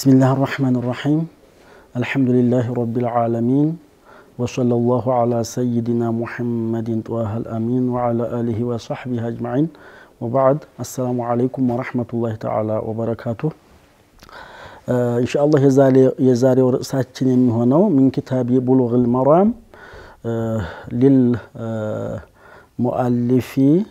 بسم الله الرحمن الرحيم الحمد لله رب العالمين وصلى الله على سيدنا محمد طه الأمين وعلى آله وصحبه أجمعين وبعد السلام عليكم ورحمة الله تعالى وبركاته إن شاء الله يزاري ورئساتين يمهنو من كتاب بلوغ المرام للمؤلف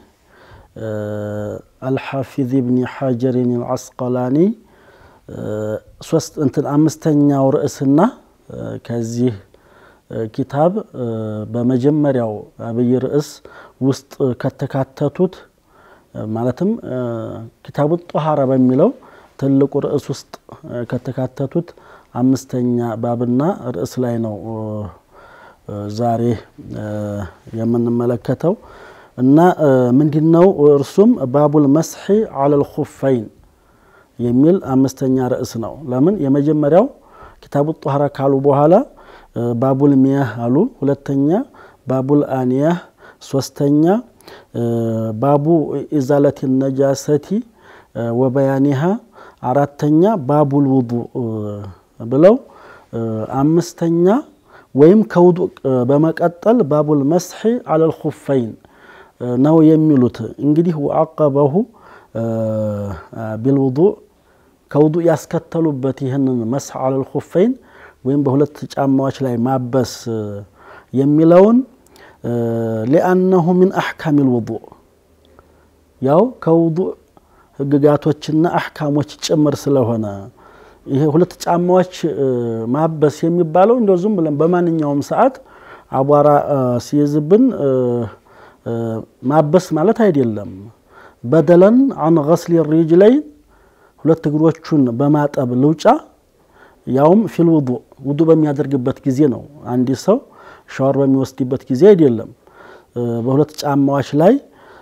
الحافظ ابن حجر العسقلاني ሶስት እንትን አምስተኛው ርዕስና ከዚህ ኪታብ በመጀመሪያው አብይ ርዕስ ውስጥ ከተካተቱት ማለትም ኪታቡ ጦሃራ በሚለው ትልቁ ርዕስ ውስጥ ከተካተቱት አምስተኛ ባብና ርዕስ ላይ ነው ዛሬ የምንመለከተው እና ምንድን ነው እርሱም ባቡል መስሒ አለል ኹፈይን የሚል አምስተኛ ርዕስ ነው። ለምን የመጀመሪያው ኪታቡ ጦሃራ ካሉ በኋላ ባቡል ሚያህ አሉ። ሁለተኛ ባቡል አንያህ፣ ሶስተኛ ባቡ ኢዛለት ነጃሰቲ ወበያኒሃ፣ አራተኛ ባቡል ውዱ ብለው አምስተኛ ወይም ከውዱ በመቀጠል ባቡል መስሒ አለል ኹፈይን ነው የሚሉት። እንግዲህ ወአቀበሁ ቢልውዱእ ከውዱእ ያስከተሉበት ይህንን መስሕ አለል ኹፈይን ወይም በሁለት ጫማዎች ላይ ማበስ የሚለውን ሊአነሁ ሚን አሕካም ልውዱእ ያው ከውዱእ ህግጋቶችና አሕካሞች ጭምር ስለሆነ ይሄ ሁለት ጫማዎች ማበስ የሚባለው እንደው ዝም ብለን በማንኛውም ሰዓት አቧራ ሲይዝብን ማበስ ማለት አይደለም። በደለን አን ገስሊ ሪጅለይን ሁለት እግሮቹን በማጠብ ልውጫ ያውም ፊል ውዱእ ውዱእ በሚያደርግበት ጊዜ ነው። አንድ ሰው ሻወር በሚወስድበት ጊዜ አይደለም። በሁለት ጫማዎች ላይ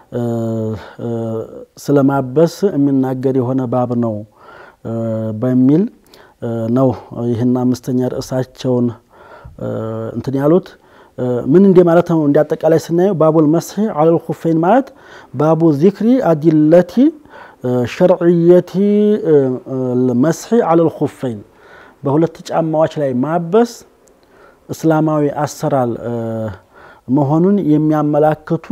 ስለማበስ የሚናገር የሆነ ባብ ነው በሚል ነው ይህን አምስተኛ ርዕሳቸውን እንትን ያሉት። ምን እንደ ማለት ነው? እንደ አጠቃላይ ስናየው ባቡል መስሒ አለል ኹፈይን ማለት ባቡ ዚክሪ አዲለቲ ሸርዕየቲ መስሒ አለል ኹፈይን በሁለት ጫማዎች ላይ ማበስ እስላማዊ አሰራር መሆኑን የሚያመላክቱ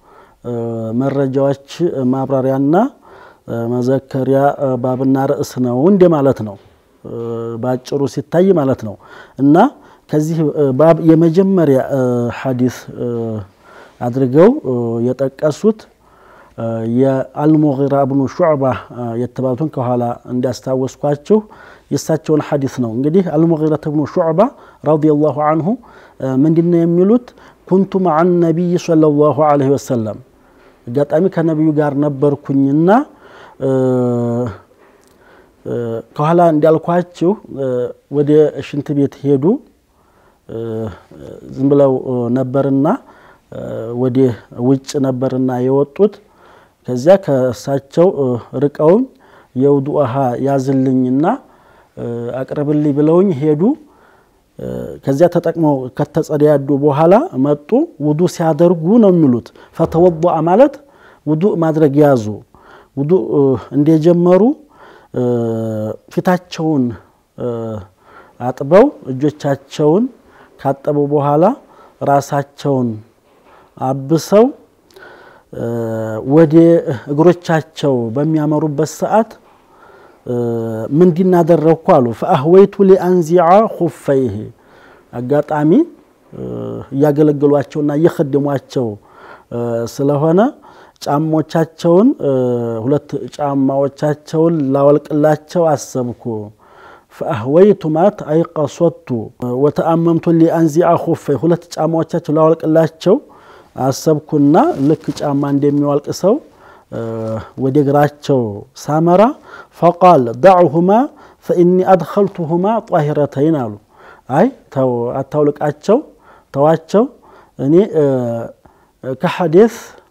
መረጃዎች ማብራሪያና መዘከሪያ ባብና ርዕስ ነው እንደ ማለት ነው። በአጭሩ ሲታይ ማለት ነው እና ከዚህ ባብ የመጀመሪያ ሐዲስ አድርገው የጠቀሱት የአልሙጊራ ብኑ ሹዕባ የተባሉትን ከኋላ እንዲያስታወስኳችሁ የእሳቸውን ሐዲስ ነው። እንግዲህ አልሙጊረት ብኑ ሹዕባ ረዲየላሁ አንሁ ምንድነው የሚሉት? ኩንቱ መዓ ነቢይ ሰለላሁ ዐለይሂ ወሰለም አጋጣሚ ከነቢዩ ጋር ነበርኩኝና ከኋላ እንዳልኳችሁ ወደ ሽንት ቤት ሄዱ። ዝም ብለው ነበርና ወደ ውጭ ነበርና የወጡት። ከዚያ ከእሳቸው ርቀውኝ የውዱ ውሃ ያዝልኝና አቅርብልኝ ብለውኝ ሄዱ። ከዚያ ተጠቅመው ከተጸዳዱ በኋላ መጡ። ውዱ ሲያደርጉ ነው የሚሉት። ፈተወضአ ማለት ውዱ ማድረግ ያዙ። ውዱ እንደጀመሩ ፊታቸውን አጥበው እጆቻቸውን ካጠቡ በኋላ ራሳቸውን አብሰው ወደ እግሮቻቸው በሚያመሩበት ሰዓት ምንድን አደረግኩ አሉ። ፈአህወይቱ ሊአንዚዓ ኹፈይህ አጋጣሚ እያገለገሏቸውና እየከደሟቸው ስለሆነ ጫሞቻቸውን ሁለት ጫማዎቻቸውን ላወልቅላቸው አሰብኩ። ፈአህወይቱ ማለት አይቀሶቱ ወተአመምቱ ሊአንዚዓ ኹፈይ ሁለት ጫማዎቻቸው ላወልቅላቸው አሰብኩና ልክ ጫማ እንደሚዋልቅ ሰው ወደ እግራቸው ሳመራ ፈቃል ዳዕሁማ ፈኢኒ አድኸልቱሁማ ጣሂረተይን አሉ። አይ ተው አታውልቃቸው፣ ተዋቸው እኔ ከሐዴስ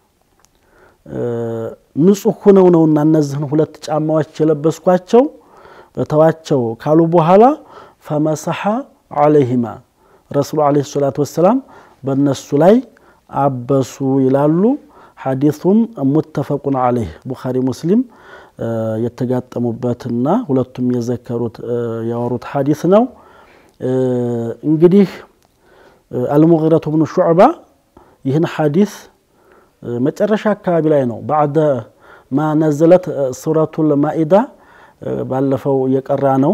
ንጹህ ሁነው ነውና እነዚህን ሁለት ጫማዎች የለበስኳቸው ተዋቸው ካሉ በኋላ ፈመሰሐ አለይሂማ ረሱሉ ዓለይሂ ሰላቱ ወሰላም በእነሱ ላይ አበሱ ይላሉ። ሐዲሱም ሙተፈቁን አለይህ ቡኻሪ ሙስሊም የተጋጠሙበትና ሁለቱም የዘከሩት ያወሩት ሐዲስ ነው። እንግዲህ አልሙጊረቱ ብኑ ሹዕባ ይህን ሐዲስ መጨረሻ አካባቢ ላይ ነው ባዕደ ማ ነዘለት ሱረቱል ማኢዳ ባለፈው የቀራ ነው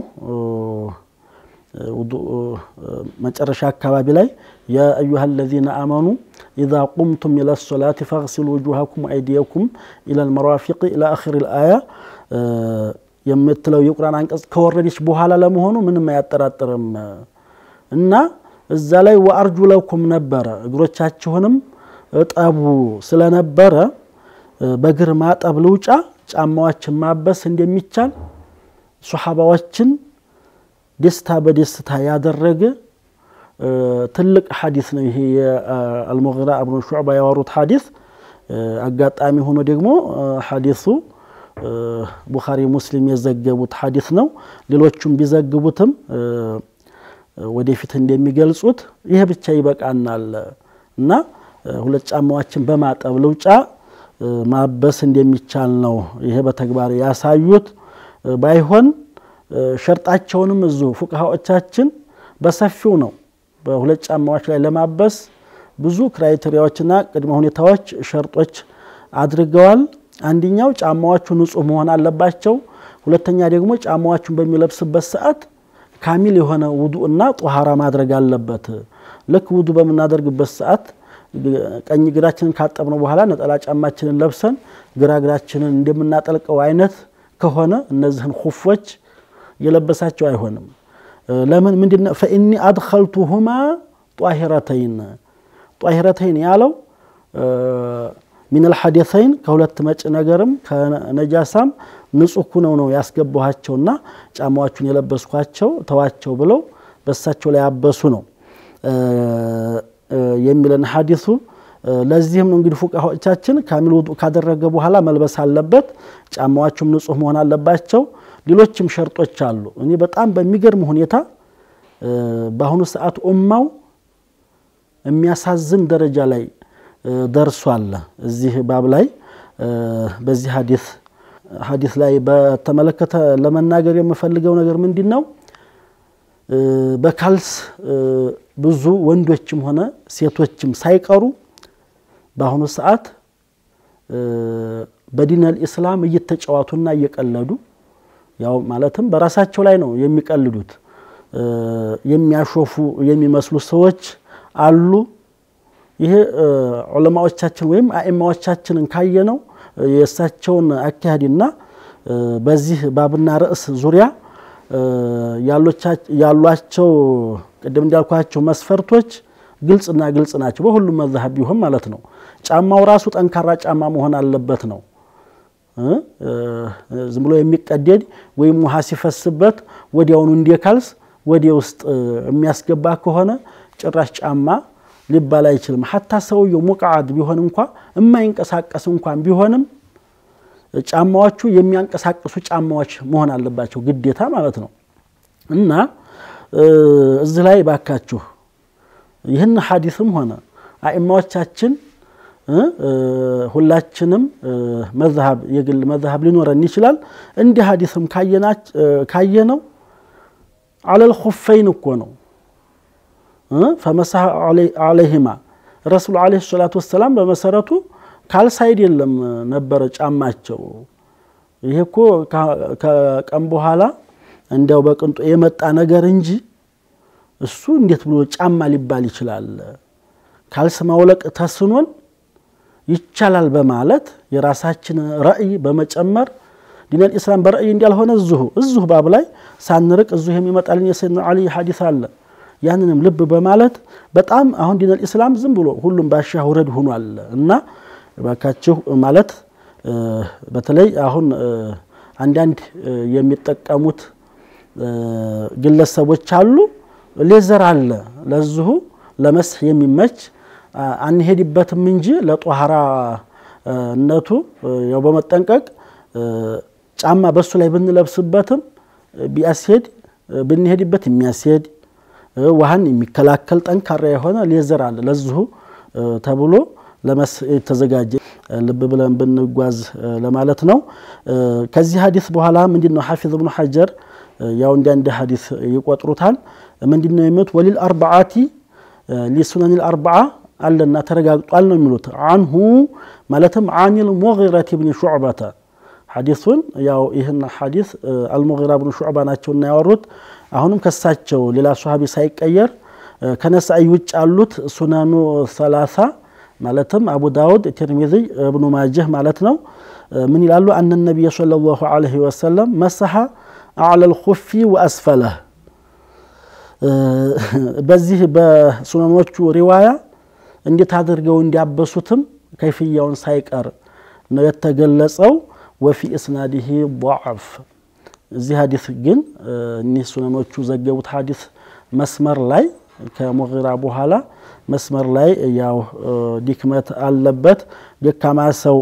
መጨረሻ አካባቢ ላይ ያ አዩሃ አለዚነ አመኑ ኢዛ ቁምቱም ኢለ ሶላት ፈግሲሉ ውጁሃኩም አይዲየኩም ኢለ ልመራፊቅ ኢላ አኺር ልአያ የምትለው የቁርአን አንቀጽ ከወረደች በኋላ ለመሆኑ ምንም አያጠራጥርም እና እዛ ላይ ወአርጁ ለኩም ነበረ እግሮቻችሁንም እጠቡ ስለነበረ በእግር ማጠብ ልውጫ ጫማዎችን ማበስ እንደሚቻል ሶሓባዎችን ደስታ በደስታ ያደረገ ትልቅ ሐዲስ ነው። ይሄ የአልሙጊራ እብኑ ሹዕባ ያወሩት ሐዲስ አጋጣሚ ሆኖ ደግሞ ሐዲሱ ቡኻሪ ሙስሊም የዘገቡት ሐዲስ ነው። ሌሎቹም ቢዘግቡትም ወደፊት እንደሚገልጹት ይሄ ብቻ ይበቃናል እና ሁለት ጫማዎችን በማጠብ ልውጫ ማበስ እንደሚቻል ነው ይሄ በተግባር ያሳዩት። ባይሆን ሸርጣቸውንም እዚሁ ፉቅሃዎቻችን በሰፊው ነው በሁለት ጫማዎች ላይ ለማበስ ብዙ ክራይቴሪያዎችና ቅድመ ሁኔታዎች ሸርጦች አድርገዋል። አንደኛው ጫማዎቹ ንጹህ መሆን አለባቸው። ሁለተኛ ደግሞ ጫማዎቹን በሚለብስበት ሰዓት ካሚል የሆነ ውዱእ እና ጦሃራ ማድረግ አለበት። ልክ ውዱእ በምናደርግበት ሰዓት ቀኝ እግራችንን ካጠብነው በኋላ ነጠላ ጫማችንን ለብሰን ግራ እግራችንን እንደምናጠልቀው አይነት ከሆነ እነዚህን ሁፎች የለበሳቸው አይሆንም። ለምን ምንድነው? ፈኢኒ አድኸልቱሁማ ጧሂረተይን ጧሂረተይን ያለው ሚነል ሐደሰይን ከሁለት መጭ ነገርም ከነጃሳም ንጹህ ሁነው ነው ያስገባኋቸውና ጫማዎቹን የለበስኳቸው ተዋቸው ብለው በሳቸው ላይ ያበሱ ነው የሚለን ሐዲሱ። ለዚህም ነው እንግዲህ ፉቃሆቻችን ካሚል ውዱእ ካደረገ በኋላ መልበስ አለበት። ጫማዎቹም ንጹህ መሆን አለባቸው። ሌሎችም ሸርጦች አሉ። እኔ በጣም በሚገርም ሁኔታ በአሁኑ ሰዓት ኡማው የሚያሳዝን ደረጃ ላይ ደርሷል። እዚህ ባብ ላይ በዚህ ሐዲስ ሐዲስ ላይ በተመለከተ ለመናገር የምፈልገው ነገር ምንድን ነው? በካልስ ብዙ ወንዶችም ሆነ ሴቶችም ሳይቀሩ በአሁኑ ሰዓት በዲነል ኢስላም እየተጫዋቱና እየቀለዱ ያው ማለትም በራሳቸው ላይ ነው የሚቀልዱት። የሚያሾፉ የሚመስሉ ሰዎች አሉ። ይሄ ዑለማዎቻችን ወይም አኢማዎቻችንን ካየነው የእሳቸውን አካሄድና በዚህ ባብና ርዕስ ዙሪያ ያሏቸው ቅድም እንዳልኳቸው መስፈርቶች ግልጽና ግልጽ ናቸው። በሁሉም መዛሀብ ቢሆን ማለት ነው። ጫማው ራሱ ጠንካራ ጫማ መሆን አለበት ነው። ዝም ብሎ የሚቀደድ ወይም ውሃ ሲፈስበት ወዲያውኑ እንደ ካልስ ወደ ውስጥ የሚያስገባ ከሆነ ጭራሽ ጫማ ሊባል አይችልም። ሀታ ሰውየው ሙቃዓድ ቢሆን እንኳ የማይንቀሳቀስ እንኳን ቢሆንም ጫማዎቹ የሚያንቀሳቅሱ ጫማዎች መሆን አለባቸው ግዴታ ማለት ነው። እና እዚህ ላይ ባካችሁ ይህን ሐዲስም ሆነ አኢማዎቻችን ሁላችንም መዝሀብ የግል መዝሀብ ሊኖረን ይችላል። እንዲህ ሐዲስም ካየነው አለል ኹፈይን እኮ ነው ፈመሳህ አለይሂማ ረሱሉ አለይሂ ሰላቱ ወሰላም በመሰረቱ ካልስ አይደለም ነበረ ጫማቸው። ይሄ እኮ ከቀን በኋላ እንዲያው በቅንጦ የመጣ ነገር እንጂ እሱ እንዴት ብሎ ጫማ ሊባል ይችላል? ካልስ ማውለቅ ተስኖን ይቻላል በማለት የራሳችን ረእይ በመጨመር ዲነል ኢስላም በረእይ እንዳልሆነ እዚሁ እዚሁ ባብ ላይ ሳንርቅ እዚሁ የሚመጣልን የሰይድና አሊ ሐዲስ አለ። ያንንም ልብ በማለት በጣም አሁን ዲነል ኢስላም ዝም ብሎ ሁሉም ባሻ ውረድ ሆኗል እና ባካችሁ ማለት በተለይ አሁን አንዳንድ የሚጠቀሙት ግለሰቦች አሉ። ሌዘር አለ ለዚሁ ለመስህ የሚመች አንሄድበትም እንጂ ለጧሃራነቱ ያው በመጠንቀቅ ጫማ በሱ ላይ ብንለብስበትም ቢያስሄድ ብንሄድበት የሚያስሄድ ውሃን የሚከላከል ጠንካራ የሆነ ሌዘር አለ ለዚሁ ተብሎ ለመስ የተዘጋጀ ልብ ብለን ብንጓዝ ለማለት ነው። ከዚህ ሀዲስ በኋላ ምንድን ነው ሐፊዝ እብኑ ሐጀር ያው እንዲ አንድ ሀዲስ ይቆጥሩታል። ምንድን ነው የሚሉት ወሊል አርባዓቲ ሊሱነኒል አርባዓ አለና ተረጋግጧል ነው የሚሉት አንሁ ማለትም አኒል ሙጊረት ብን ሹዕበተ ሐዲሱን ያው ይህን ሐዲስ አልሙጊራ ብን ሹዕባ ናቸውና ያወሩት አሁንም ከሳቸው ሌላ ሶሃቢ ሳይቀየር ከነሳኢ ውጭ ያሉት ሱናኑ ሰላሳ ማለትም አቡ ዳውድ፣ ቲርሚዚ፣ እብኑ ማጀህ ማለት ነው። ምን ይላሉ? አነ ነቢይ ሰለላሁ ዐለይሂ ወሰለም መሰሐ አዕለል ኹፊ ወአስፈለህ። በዚህ በሱነኖቹ ሪዋያ እንዴት አድርገው እንዲያበሱትም ከይፍያውን ሳይቀር ነው የተገለጸው። ወፊ እስናዲሂ ضعፍ እዚህ ሀዲስ ግን እኒህ ሱነኖቹ ዘገቡት ሀዲስ መስመር ላይ ከሙጊራ በኋላ መስመር ላይ ያው ድክመት አለበት፣ ደካማ ሰው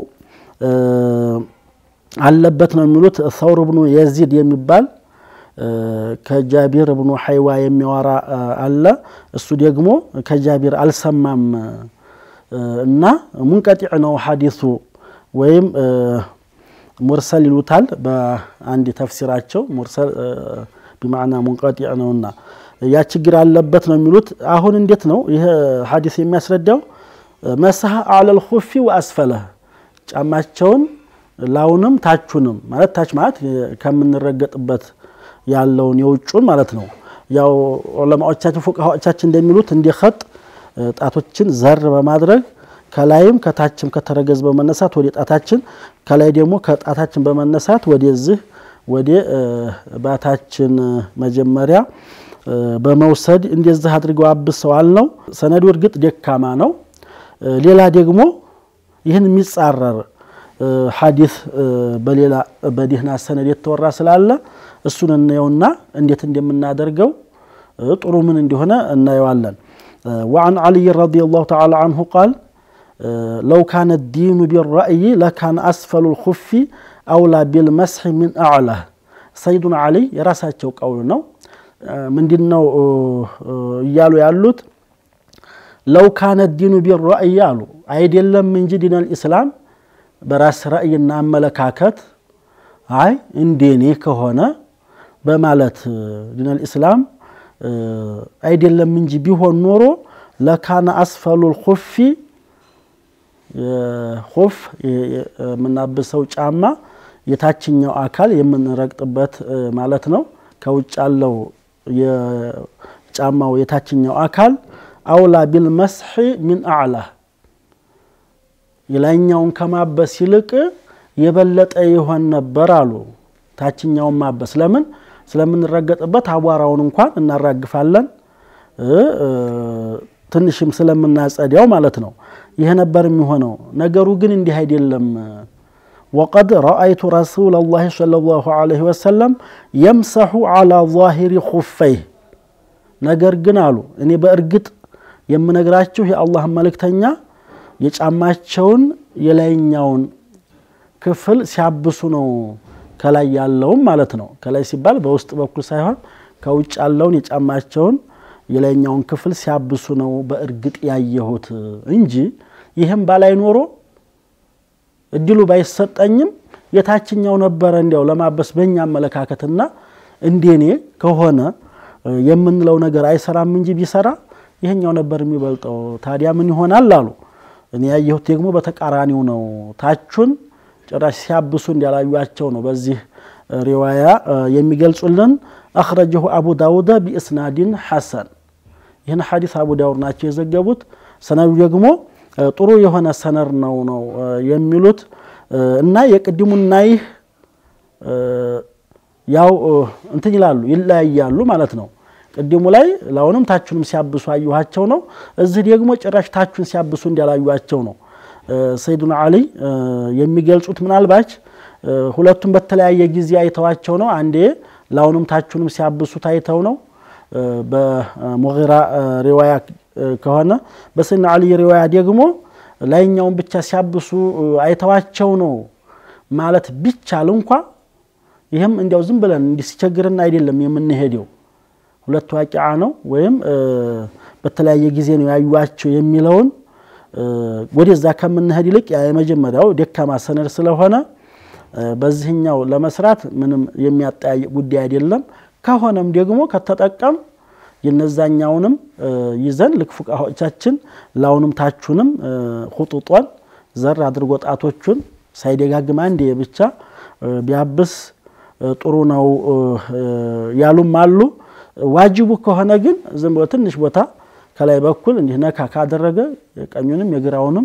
አለበት ነው የሚሉት። ሰውር ብኑ የዚድ የሚባል ከጃቢር ብኑ ሐይዋ የሚያወራ አለ። እሱ ደግሞ ከጃቢር አልሰማም እና ሙንቀጢዕ ነው ሐዲሱ ወይም ሙርሰል ይሉታል በአንድ ተፍሲራቸው። ሙርሰል ቢማዕና ሙንቀጢዕ ነውና ያ ችግር አለበት ነው የሚሉት። አሁን እንዴት ነው ይህ ሐዲስ የሚያስረዳው? መስሐ አዕለል ኹፊ ወአስፈለህ ጫማቸውን ላውንም ታቹንም ማለት ታች ማለት ከምንረገጥበት ያለውን የውጩን ማለት ነው። ያው ዑለማዎቻችን ፉቃሃዎቻችን እንደሚሉት እንዲህ ኸጥ ጣቶችን ዘር በማድረግ ከላይም ከታችም ከተረገዝ በመነሳት ወደ ጣታችን ከላይ ደግሞ ከጣታችን በመነሳት ወደዚህ ወደ ባታችን መጀመሪያ በመውሰድ እንደዚህ አድርገው አብሰዋል ነው። ሰነዱ እርግጥ ደካማ ነው። ሌላ ደግሞ ይህን የሚጻረር ሐዲስ በሌላ በዲህና ሰነድ የተወራ ስላለ እሱን እናየውና እንዴት እንደምናደርገው ጥሩ ምን እንደሆነ እናየዋለን። ወአን ዓልይ ረዲየላሁ ተዓላ አንሁ ቃል ለው ካነ ዲኑ ቢራእይ ለካነ አስፈሉ ልኹፊ አውላ ቢልመስሒ ሚን አዕላህ። ሰይዱና ዓሊ የራሳቸው ቀውል ነው። ምንድን ነው እያሉ ያሉት? ለው ካነ ዲኑ ቢራእይ አሉ አይደለም እንጂ ዲነል ኢስላም በራስ ራእይና አመለካከት አይ እንዴኔ ከሆነ በማለት ዲነል ኢስላም አይደለም እንጂ ቢሆን ኖሮ ለካነ አስፈሉል ኹፊ ኹፍ የምናብሰው ጫማ የታችኛው አካል የምንረግጥበት ማለት ነው። ከውጭ ያለው የጫማው የታችኛው አካል አውላ ቢል መስሒ ሚን አዕላህ የላይኛውን ከማበስ ይልቅ የበለጠ ይሆን ነበር አሉ። ታችኛውን ማበስ ለምን ስለምንረገጥበት አቧራውን እንኳን እናራግፋለን ትንሽም ስለምናጸዲያው ማለት ነው። ይህ ነበር የሚሆነው። ነገሩ ግን እንዲህ አይደለም። ወቀድ ረአይቱ ረሱለላሂ ሰለላሁ ዐለይሂ ወሰለም የምሰሑ ዐላ ዛሂሪ ኹፈይህ። ነገር ግን አሉ እኔ በእርግጥ የምነግራችሁ የአላህን መልእክተኛ የጫማቸውን የላይኛውን ክፍል ሲያብሱ ነው። ከላይ ያለውም ማለት ነው። ከላይ ሲባል በውስጥ በኩል ሳይሆን ከውጭ ያለውን የጫማቸውን የላይኛውን ክፍል ሲያብሱ ነው በእርግጥ ያየሁት እንጂ ይህም ባላይ ኖሮ እድሉ ባይሰጠኝም የታችኛው ነበረ እንዲያው ለማበስ በእኛ አመለካከትና እንደኔ ከሆነ የምንለው ነገር አይሰራም እንጂ ቢሰራ ይሄኛው ነበር የሚበልጠው። ታዲያ ምን ይሆናል አሉ። እኔ ያየሁት ደግሞ በተቃራኒው ነው። ታቹን ጭራሽ ሲያብሱ እንዲያላዩቸው ነው በዚህ ሪዋያ የሚገልጹልን። አኽረጀሁ አቡ ዳውድ ቢእስናዲን ሐሰን። ይህን ሐዲስ አቡ ዳውድ ናቸው የዘገቡት። ሰነዱ ደግሞ ጥሩ የሆነ ሰነር ነው ነው የሚሉት እና የቅድሙና ይህ ያው እንትን ይላሉ ይለያያሉ ማለት ነው። ቅድሙ ላይ ላሁንም ታቹንም ሲያብሱ አየኋቸው ነው። እዚህ ደግሞ ጭራሽ ታቹን ሲያብሱ እንዲያላዩቸው ነው ሰይዱና አሊ የሚገልጹት። ምናልባች ሁለቱም በተለያየ ጊዜ አይተዋቸው ነው። አንዴ ላሁንም ታቹንም ሲያብሱ ታይተው ነው በሙጊራ ሪዋያ ከሆነ በሰይድና አሊ ሪዋያ ደግሞ ላይኛውን ብቻ ሲያብሱ አይተዋቸው ነው ማለት ቢቻል እንኳ ይህም እንዲያው ዝም ብለን እንዲህ ሲቸግርና አይደለም የምንሄደው ሁለት ዋቂዓ ነው ወይም በተለያየ ጊዜ ነው ያዩዋቸው የሚለውን ወደዛ ከምንሄድ ይልቅ ያ የመጀመሪያው ደካማ ሰነድ ስለሆነ በዚህኛው ለመስራት ምንም የሚያጠያይቅ ጉዳይ አይደለም። ከሆነም ደግሞ ከተጠቀም የነዛኛውንም ይዘን ልክ ፉቃዎቻችን ላውንም ታቹንም ሁጡጧን ዘር አድርጎ ጣቶቹን ሳይደጋግም አንዴ ብቻ ቢያብስ ጥሩ ነው ያሉም አሉ። ዋጅቡ ከሆነ ግን ዝም ብሎ ትንሽ ቦታ ከላይ በኩል እንዲህ ነካ ካደረገ የቀኙንም የግራውንም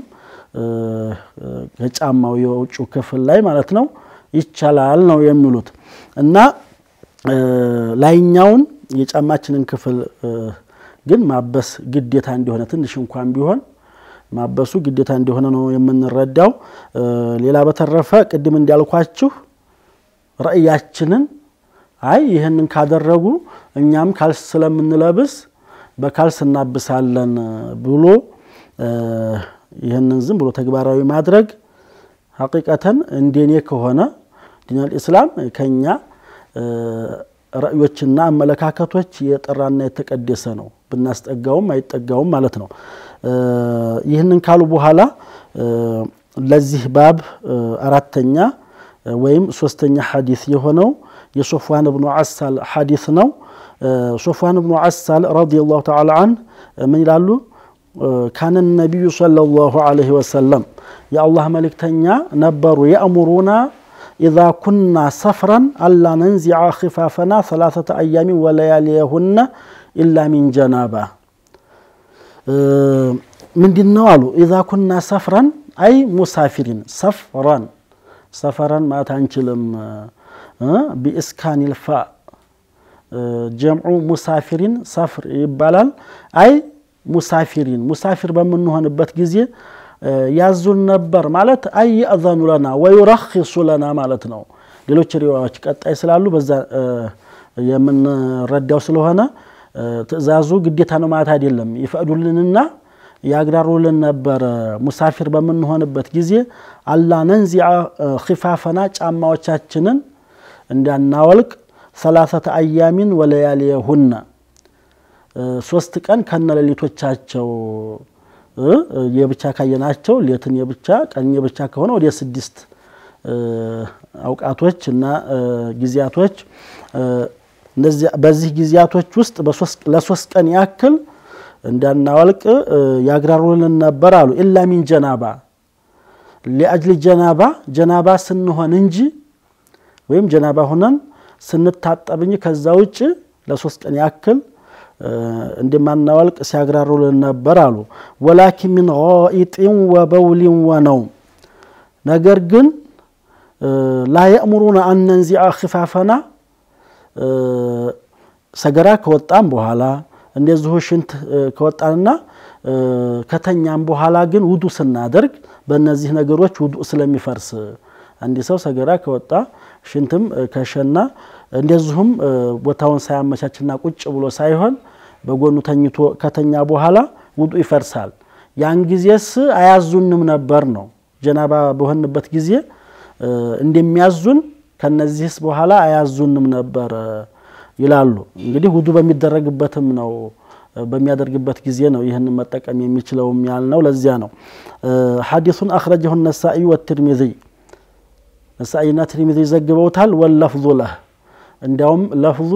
ከጫማው የውጩ ክፍል ላይ ማለት ነው ይቻላል ነው የሚሉት እና ላይኛውን የጫማችንን ክፍል ግን ማበስ ግዴታ እንደሆነ ትንሽ እንኳን ቢሆን ማበሱ ግዴታ እንደሆነ ነው የምንረዳው። ሌላ በተረፈ ቅድም እንዳልኳችሁ ራእያችንን አይ ይህንን ካደረጉ እኛም ካልስ ስለምንለብስ በካልስ እናብሳለን ብሎ ይህንን ዝም ብሎ ተግባራዊ ማድረግ ሐቂቀተን እንደኔ ከሆነ ዲነል ኢስላም ከኛ ራእዮችና አመለካከቶች የጠራና የተቀደሰ ነው። ብናስጠጋውም አይጠጋውም ማለት ነው። ይህንን ካሉ በኋላ ለዚህ ባብ አራተኛ ወይም ሶስተኛ ሐዲስ የሆነው የሶፍዋን ብኑ አሳል ሐዲስ ነው። ሶፍዋን ብኑ አሳል ረዲየላሁ ተዓላ አንህ ምን ይላሉ? ካነ ነቢዩ ሰለላሁ ዐለይሂ ወሰለም የአላህ መልእክተኛ ነበሩ የእሙሩና ኢዛ ኩና ሰፍረን አላ ነንዚዐ ኺፋፈና ሰላሰተ አያሚን ወለያሊየሁነ ኢላ ሚን ጀናባ። ምንድን ነው አሉ? ኢዛ ኩና ሰፍረን አይ ሙሳፊሪን ሰፍረን ሰፈረን ማለት አንችልም። ቢእስካኒል ፋ ጀምዑ ሙሳፊሪን ሰፍር ይባላል። አይ ሙሳፊሪን ሙሳፊር በምንሆንበት ጊዜ ያዙን ነበር ማለት አይ የእዘኑ ለና ወዩረኪሱ ለና ማለት ነው። ሌሎች ሪዋዎች ቀጣይ ስላሉ በዛ የምንረዳው ስለሆነ ትዕዛዙ ግዴታ ነው ማለት አይደለም። ይፈቅዱልንና ያግራሩልን ነበር። ሙሳፊር በምንሆንበት ጊዜ አላ ነንዚዐ ኺፋፈና ጫማዎቻችንን እንዳናወልቅ ሰላሰተ አያሚን ወለያሊየሁና ሶስት ቀን ከነሌሊቶቻቸው የብቻ ካየናቸው ሌትን የብቻ ቀን የብቻ ከሆነ ወደ ስድስት አውቃቶች እና ጊዜያቶች በዚህ ጊዜያቶች ውስጥ ለሶስት ቀን ያክል እንዳናወልቅ ያግራሩልን ነበር አሉ። ኢላ ሚን ጀናባ ሊአጅሊ ጀናባ ጀናባ ስንሆን እንጂ ወይም ጀናባ ሁነን ስንታጠብ እንጂ ከዛ ውጭ ለሶስት ቀን ያክል እንደማናወልቅ ሲያግራሩልን ነበር አሉ። ወላኪን ሚን ጋኢጢን ወበውሊን ወነውም ነገር ግን ላ የእሙሩና አነንዚዐ ኺፋፈና ሰገራ ከወጣም በኋላ እንደዚሁ ሽንት ከወጣንና ከተኛም በኋላ ግን ውዱ ስናደርግ በእነዚህ ነገሮች ውዱ ስለሚፈርስ አንድ ሰው ሰገራ ከወጣ ሽንትም ከሸና እንደዚሁም ቦታውን ሳያመቻችና ቁጭ ብሎ ሳይሆን በጎኑ ተኝቶ ከተኛ በኋላ ውዱ ይፈርሳል። ያን ጊዜስ አያዙንም ነበር ነው። ጀናባ በሆንበት ጊዜ እንደሚያዙን ከነዚህስ በኋላ አያዙንም ነበር ይላሉ። እንግዲህ ውዱ በሚደረግበትም ነው በሚያደርግበት ጊዜ ነው ይህንን መጠቀም የሚችለውም ያልነው ለዚያ ነው። ሐዲሱን አኽረጀሁ ነሳኢ ወትርሚዚ ነሳኢና ትርሚዚ ዘግበውታል። ወለፍዙ ለህ እንዲያውም ለፍዙ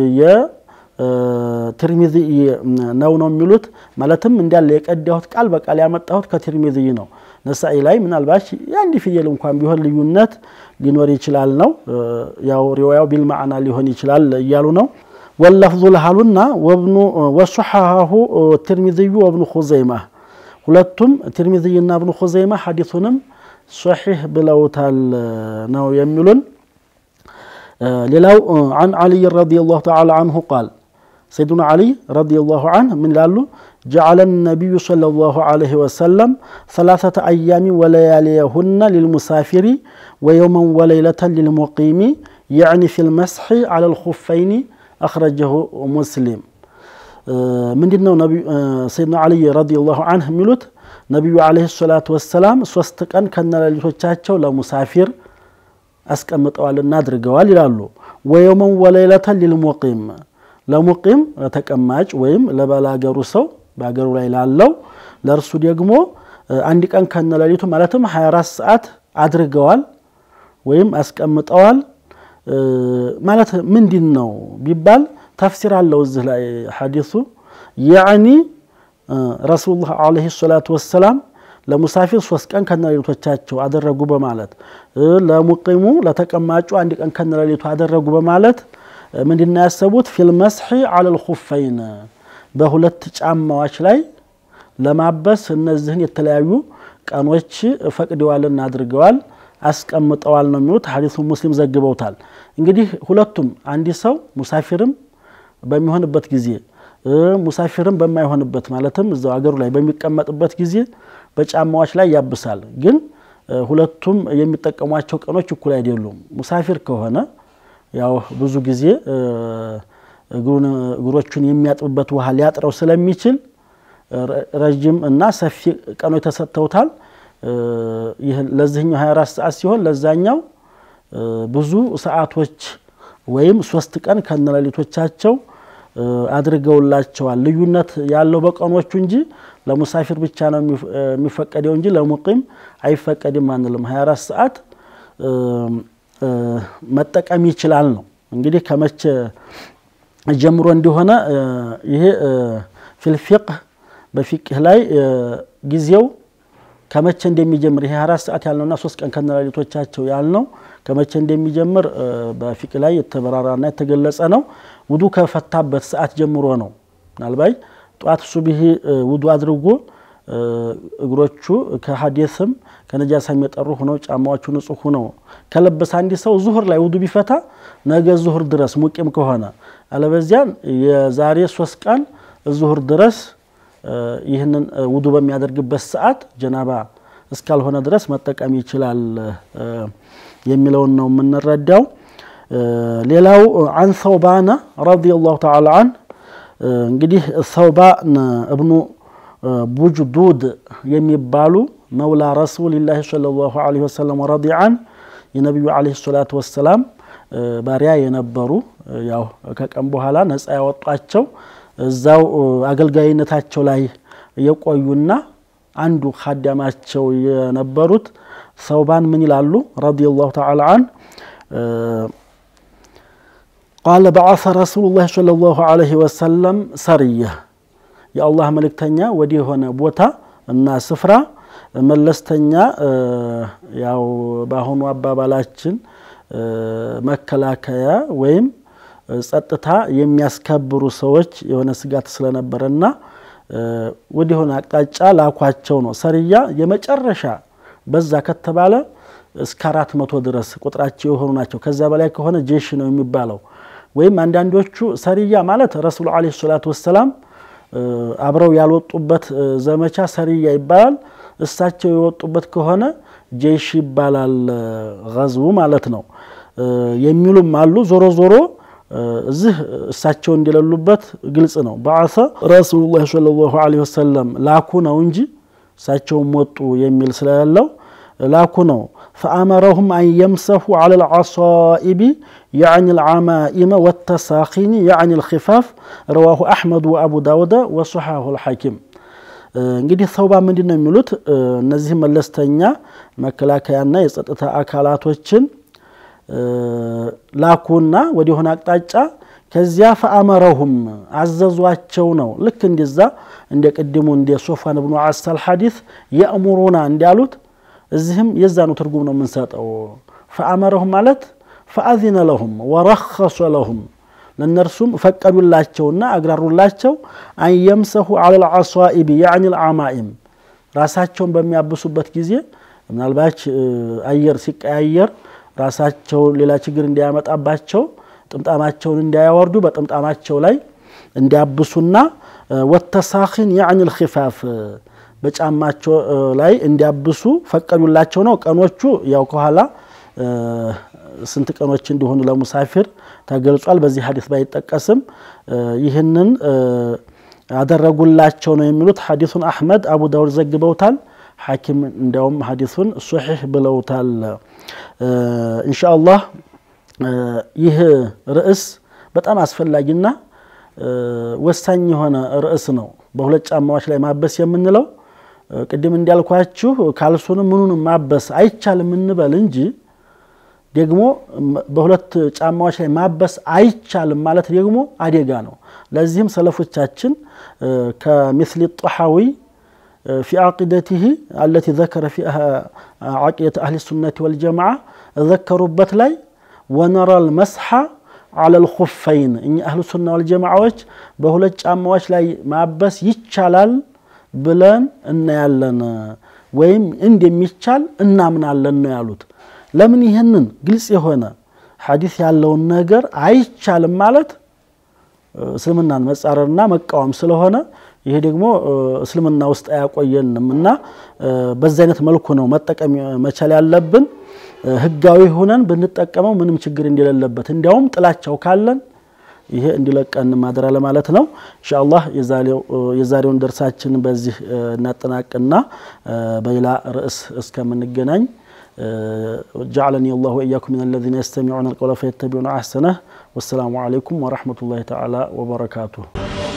የትርሚዚ ነው ነው የሚሉት ማለትም እንዳለ የቀዳሁት ቃል በቃል ያመጣሁት ከትርሚዚ ነው። ነሳኢ ላይ ምናልባት የአንድ ፊደል እንኳን ቢሆን ልዩነት ሊኖር ይችላል ነው ያው ሪዋያው ቢልማዕና ሊሆን ይችላል እያሉ ነው። ወለፍዙ ለሃሉና ወብኑ ወሶሐሁ ትርሚዝዩ ወብኑ ኹዘይማ ሁለቱም ትርሚዝይና እብኑ ኹዘይማ ሐዲሱንም ሶሒህ ብለውታል ነው የሚሉን። ሌላው አን ዓሊይ ረዲየላሁ ተዓላ አንሁ ቃል ሰይዱና ዓሊ ረዲየላሁ አንሁ ምን ይላሉ? ጀዓለ ነቢዩ ሰለላሁ ዐለይሂ ወሰለም ሰላሰተ አያሚን ወለያሊየሁነ ሊልሙሳፊሪ ወየውመን ወለይለተን ሊልሙቂሚ የዕኒ ፊል መስሒ ዐለል ኹፈይኒ አኽረጀሁ ሙስሊም። ምንድን ነው ሰይድና ዓሊይ ረዲየላሁ አንሁ የሚሉት? ነቢዩ ዐለይሂ ሰላቱ ወሰላም ሶስት ቀን ከነሌሊቶቻቸው ለሙሳፊር አስቀምጠዋልና አድርገዋል ይላሉ። ወየውመን ወለይለተን ሊልሙቂም ለሙቂም ለተቀማጭ ወይም ለባላገሩ ሰው በሀገሩ ላይ ላለው ለእርሱ ደግሞ አንድ ቀን ከነሌሊቱ ማለትም 24 ሰዓት አድርገዋል ወይም አስቀምጠዋል ማለት ምንድን ነው ቢባል ተፍሲር አለው እዚህ ላይ ሐዲሱ ያዕኒ ረሱሉላህ ዓለይሂ ሰላቱ ወሰላም ለሙሳፊር ሶስት ቀን ከነሌሊቶቻቸው አደረጉ በማለት ለሙቂሙ ለተቀማጩ አንድ ቀን ከነሌሊቱ አደረጉ በማለት ምንድን ያሰቡት ፊል መስሒ አለል ኹፈይን በሁለት ጫማዎች ላይ ለማበስ እነዚህን የተለያዩ ቀኖች ፈቅደዋልና አድርገዋል አስቀምጠዋል ነው የሚሉት። ሐዲሱ ሙስሊም ዘግበውታል። እንግዲህ ሁለቱም አንድ ሰው ሙሳፊርም በሚሆንበት ጊዜ ሙሳፊርም በማይሆንበት ማለትም እዛው አገሩ ላይ በሚቀመጥበት ጊዜ በጫማዎች ላይ ያብሳል። ግን ሁለቱም የሚጠቀሟቸው ቀኖች እኩል አይደሉም። ሙሳፊር ከሆነ ያው ብዙ ጊዜ እግሮቹን የሚያጥብበት ውሃ ሊያጥረው ስለሚችል ረጅም እና ሰፊ ቀኖች ተሰጥተውታል። ለዚህኛው 24 ሰዓት ሲሆን ለዛኛው ብዙ ሰዓቶች ወይም ሶስት ቀን ከነሌሊቶቻቸው አድርገውላቸዋል። ልዩነት ያለው በቀኖቹ እንጂ ለሙሳፊር ብቻ ነው የሚፈቀደው እንጂ ለሙቂም አይፈቀድም አንልም። 24 ሰዓት መጠቀም ይችላል ነው እንግዲህ ከመቼ ጀምሮ እንደሆነ ይሄ ፊልፊቅህ በፊቅህ ላይ ጊዜው ከመቼ እንደሚጀምር ይሄ አራት ሰዓት ያልነውና ሶስት ቀን ከነሌሊቶቻቸው ያልነው ከመቼ እንደሚጀምር በፊቅህ ላይ የተበራራና የተገለጸ ነው። ውዱ ከፈታበት ሰዓት ጀምሮ ነው። ምናልባት ጠዋት ሱብሂ ውዱ አድርጎ እግሮቹ ከሀዴስም ከነጃሳም የጠሩ ሆነው ጫማዎቹ ንጹህ ሆነው ከለበሰ አንድ ሰው ዙሁር ላይ ውዱ ቢፈታ ነገ ዙሁር ድረስ ሙቂም ከሆነ አለበዚያን የዛሬ ሶስት ቀን ዙሁር ድረስ ይህንን ውዱ በሚያደርግበት ሰዓት ጀናባ እስካልሆነ ድረስ መጠቀም ይችላል የሚለውን ነው የምንረዳው። ሌላው አን ሰውባነ ረዲየላሁ ተዓላ አን እንግዲህ ሰውባን እብኑ ቡጅዱድ የሚባሉ መውላ ረሱልላህ ሰለላሁ ዐለይሂ ወሰለም ወረዲየ አን የነቢዩ ዐለይሂ ሰላቱ ወሰላም ባሪያ የነበሩ ያው ከቀን በኋላ ነፃ ያወጧቸው እዛው አገልጋይነታቸው ላይ የቆዩና አንዱ ካዳማቸው የነበሩት ሰውባን ምን ይላሉ? ረዲየላሁ ተዓላ አን ቃለ በዓሰ ረሱሉላህ ሰለላሁ ዐለይሂ ወሰለም ሰርየ የአላህ መልእክተኛ ወደ የሆነ ቦታ እና ስፍራ መለስተኛ ያው በአሁኑ አባባላችን መከላከያ ወይም ጸጥታ የሚያስከብሩ ሰዎች የሆነ ስጋት ስለነበረና ወደ የሆነ አቅጣጫ ላኳቸው ነው። ሰርያ የመጨረሻ በዛ ከተባለ እስከ አራት መቶ ድረስ ቁጥራቸው የሆኑ ናቸው። ከዛ በላይ ከሆነ ጄሽ ነው የሚባለው። ወይም አንዳንዶቹ ሰርያ ማለት ረሱሉ ዐለይሂ ሰላቱ ወሰላም አብረው ያልወጡበት ዘመቻ ሰርያ ይባላል። እሳቸው የወጡበት ከሆነ ጄሽ ይባላል፣ ገዝቡ ማለት ነው የሚሉም አሉ። ዞሮ ዞሮ እዚህ እሳቸው እንደሌሉበት ግልጽ ነው። በዓሰ ረሱሉላህ ሰለላሁ ዐለይሂ ወሰለም ላኩ ነው እንጂ እሳቸውም ወጡ የሚል ስለሌለው ላኩ ነው። ፈአመረሁም አን የምሰሑ ዐለ ልዓሳኢቢ ያዕኒ ልዓማኢመ ወተሳኺኒ ያዕኒ ልኪፋፍ ረዋሁ አሕመድ ወአቡ ዳውደ ወሶሓሁ ልሐኪም። እንግዲህ ሰውባ ምንድን ነው የሚሉት እነዚህ መለስተኛ መከላከያና የጸጥታ አካላቶችን ላኩና ወደ ሆነ አቅጣጫ ከዚያ ፈአመረሁም አዘዟቸው ነው። ልክ እንደዛ እንደ ቅድሙ እንደ ሶፋን ብኑ አሳል ሐዲስ የእሙሩና እንዳሉት እዚህም የዛኑ ትርጉም ነው የምንሰጠው። ፈአመረሁም ማለት ፈአዚነ ለሁም ወረኸሶ ለሁም ለእነርሱም ፈቀዱላቸውና አግራሩላቸው አንየምሰሁ አለል ዓሷኢቢ ያዕኒ ልዓማኢም ራሳቸውን በሚያብሱበት ጊዜ ምናልባች አየር ሲቀያየር ራሳቸው ሌላ ችግር እንዲያመጣባቸው ጥምጣማቸውን እንዳያወርዱ በጥምጣማቸው ላይ እንዲያብሱና ወተሳኺን ያዕኒ ልኪፋፍ በጫማቸው ላይ እንዲያብሱ ፈቀዱላቸው ነው። ቀኖቹ ያው ከኋላ ስንት ቀኖች እንዲሆኑ ለሙሳፊር ተገልጿል። በዚህ ሀዲስ ባይጠቀስም ይህንን አደረጉላቸው ነው የሚሉት። ሀዲሱን አሕመድ አቡ ዳውድ ዘግበውታል። ሐኪም እንዲያውም ሀዲሱን ሶሒሕ ብለውታል። ኢንሻአላህ ይህ ርዕስ በጣም አስፈላጊና ወሳኝ የሆነ ርዕስ ነው። በሁለት ጫማዎች ላይ ማበስ የምንለው ቅድም እንዳልኳችሁ ካልሱንም ምኑንም ማበስ አይቻልም እንበል እንጂ ደግሞ በሁለት ጫማዎች ላይ ማበስ አይቻልም ማለት ደግሞ አደጋ ነው። ለዚህም ሰለፎቻችን ከምስል ጦሓዊ ፊ ዓቂደቲህ አለቲ ዘከረ ፊ ዓቂደት አህሊ ሱነቲ ወልጀማዓ ዘከሩበት ላይ ወነራል መስሓ አለል ኹፈይን እኛ አህሉ ሱና ወልጀማዓዎች በሁለት ጫማዎች ላይ ማበስ ይቻላል ብለን እናያለን ወይም እንደሚቻል እናምናለን ነው ያሉት። ለምን ይህንን ግልጽ የሆነ ሐዲስ ያለውን ነገር አይቻልም ማለት እስልምናን መጻረርና መቃወም ስለሆነ ይሄ ደግሞ እስልምና ውስጥ አያቆየንም እና በዚህ አይነት መልኩ ነው መጠቀም መቻል ያለብን። ህጋዊ ሆነን ብንጠቀመው ምንም ችግር እንደሌለበት እንዲያውም ጥላቻው ካለን ይሄ እንዲለቀን ማድራ ለማለት ነው። ኢንሻአላህ የዛሬውን ደርሳችን በዚህ እናጠናቅና በሌላ ርዕስ እስከምንገናኝ جعلني الله وإياكم من الذين يستمعون القول فيتبعون أحسنه والسلام عليكم ورحمة الله تعالى وبركاته